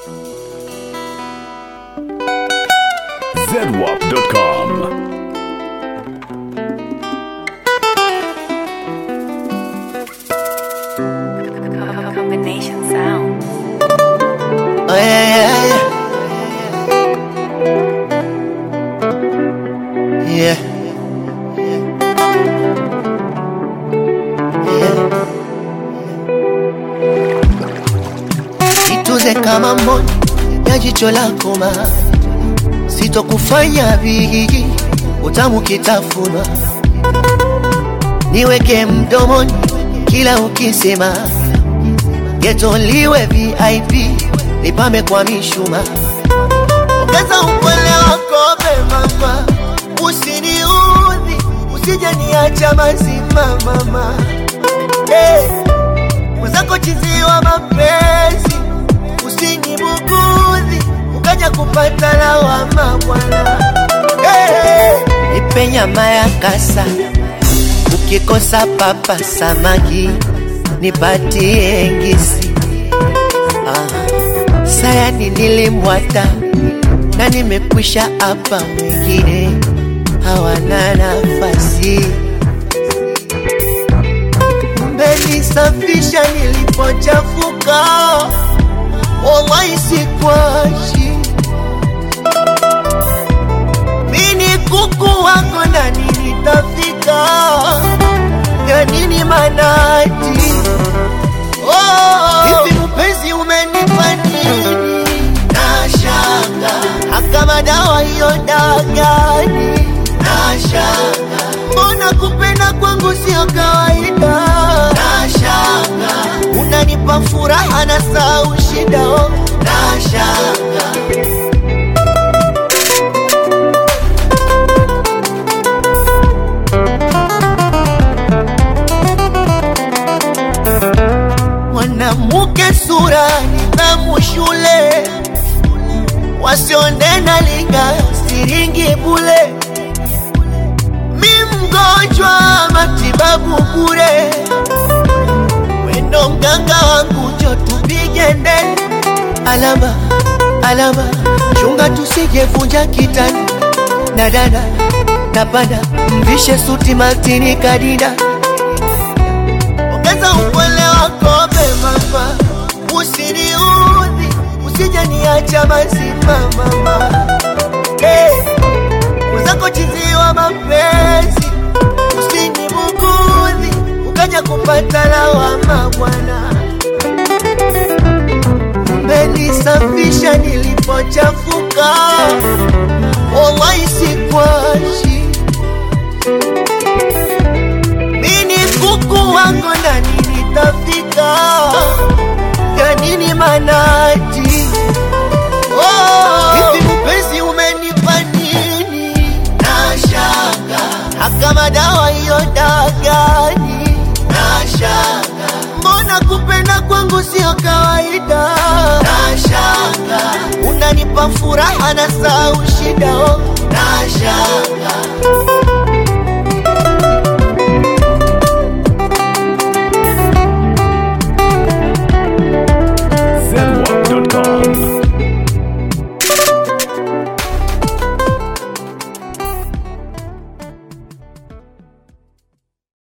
zedwap.com. Combination sound. Oh, yeah, yeah, yeah. Yeah. Yeah. Ituze kama mboni ya jicho lako ma sitokufanya vigi utamu kitafunwa niweke mdomoni kila ukisema geto liwe VIP nipame kwa mishuma ongeza upole wako mama usiniudhi usije niacha mazima mama hey. mwenzako chiziwa mapenzi usinibugudhi ukaja kupata lawama bwana hey. nipe nyama ya kasa ukikosa papa samaki nipatie ngisi ah. sayani nilimwata na nimekwisha hapa wengine hawana nafasi mmenisafisha nilipochafuka wallahi sikwashi mini kuku wako na nilitafika ya nini manati oh. hivi mpenzi umenipa nini nashanga akama dawa hiyo dagani nashanga mbona kupenda kwangu sio kawaida nashanga unanipa furaha na sau shida oh. nashanga mwanamke sura nidhamu shule wasionena linga siringi bule mi mgonjwa matibabu bure wendo mganga wangu jo tupige ndeni alama alama chunga tusijevunja kitani na dada napanda mvishe suti maltini kadida ongeza upole wako mama usiniudhi usije niacha mazima mama hey. mwenzako chiziwa mapenzi usinibugudhi ukaja kupata lawama bwana mmenisafisha nilipochafuka wallahi sikwashi mini kuku wako na nilitafika ya nini manati oh. hivi mpenzi umenipa nini nashanga akama dawa hiyo dagani nashanga mbona kupenda kwangu sio kawaida nashanga unanipa furaha na sau shida oh. nashanga